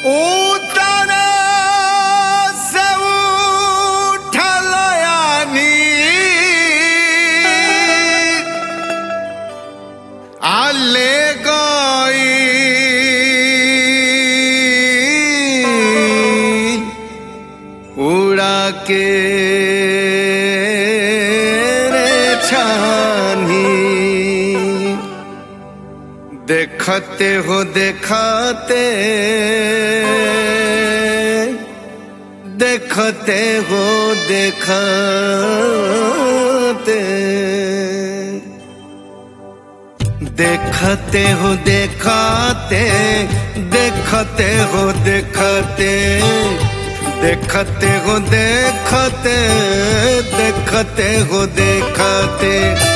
उतर से उठल यानी आले गई उड़ा के रे छानी देखते हो देखते देखते हो देखते देखते हो देखते देखते हो देखते देखते हो देखते देखते हो देखते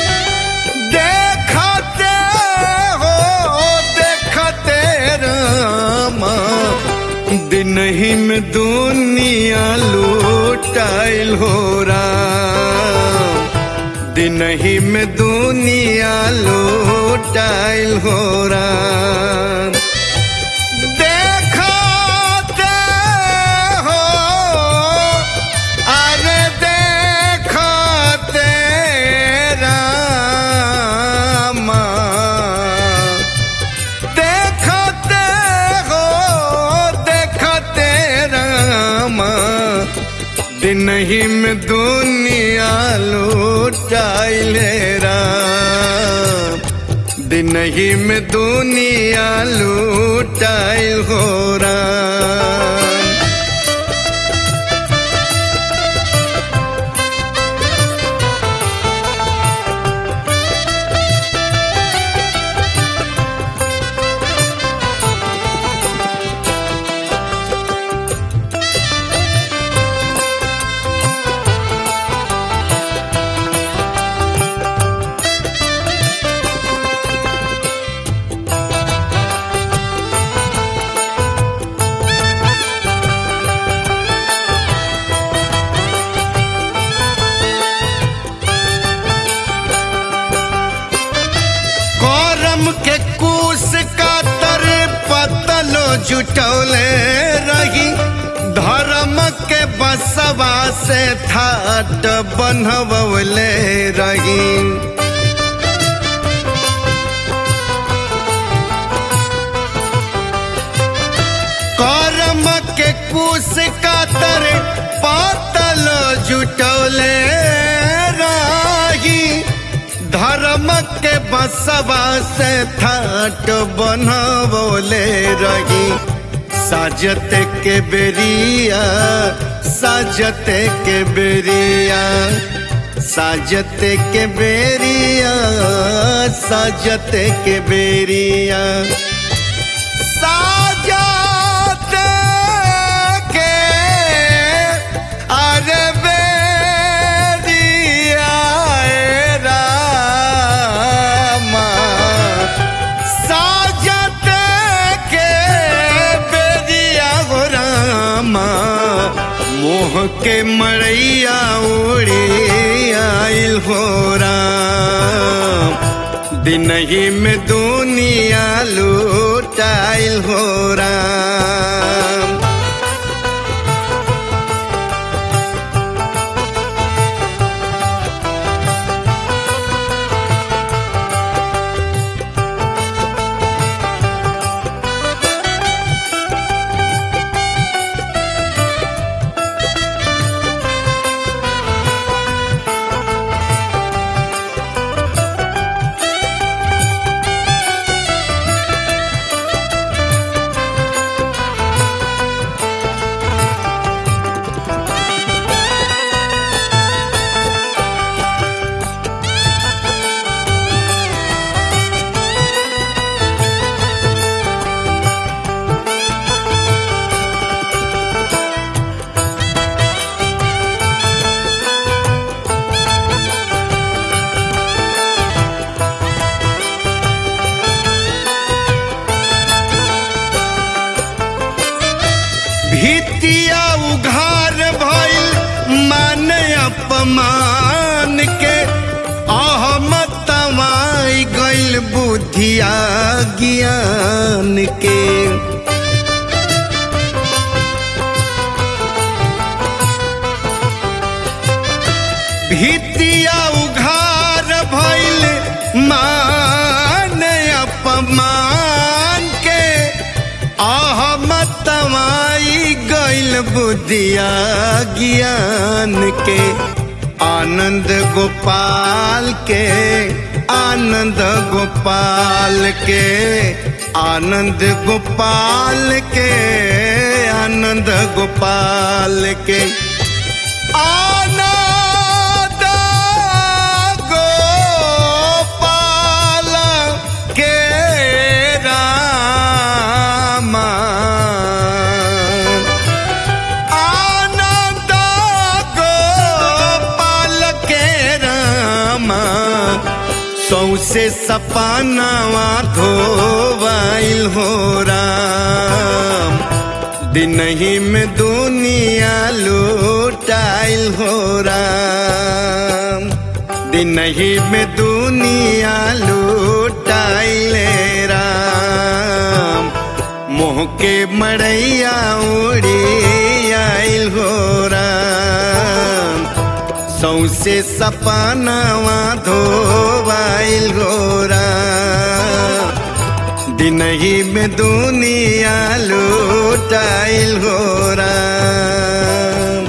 देखते हो देखते रामा दिन ही में दुनिया लूटाइल हो राम दिन ही में दुनिया लूटाइल हो राम देखते हो अरे देखते रामा देखते हो देखते रामा दिन ही में दुनिया लूटाइले राम दिन ही में दुनिया लूटाइल हो राम करम के कूस का तर पतलो जुटौले रही धर्म के बसवा से थाट बनवले रही करम के कूस का तर पतल जुटौले रही धर्म के बसवा से थाट बनवले रही साजत के बेरिया साजत के बेरिया साजत के बेरिया साजत के बेरिया साजत के अरे बेरिया ए रामा साजत के बेरिया हो रामा मोह के मरैया उड़ी आइल हो राम दिन ही में दुनिया लूटाइल हो राम भितिया उघार भइल मान अपमान के अहमत तमाई गइल बुद्धिया ज्ञान के बुद्धिया ज्ञान के आनंद गोपाल के आनंद गोपाल के आनंद गोपाल के आनंद गोपाल के आनंद गोपाल के रामा आनंद गोपाल के रामा सौसे सपनावा धोवाइल हो राम दिनही में दुनिया लूटाइल हो राम दिनही में दुनिया लूटाइल राम मोह के मड़ैया उड़ी आइल हो राम सौसे सपनावा धोवाइल हो राम दिनही में दुनिया लूटाइल हो राम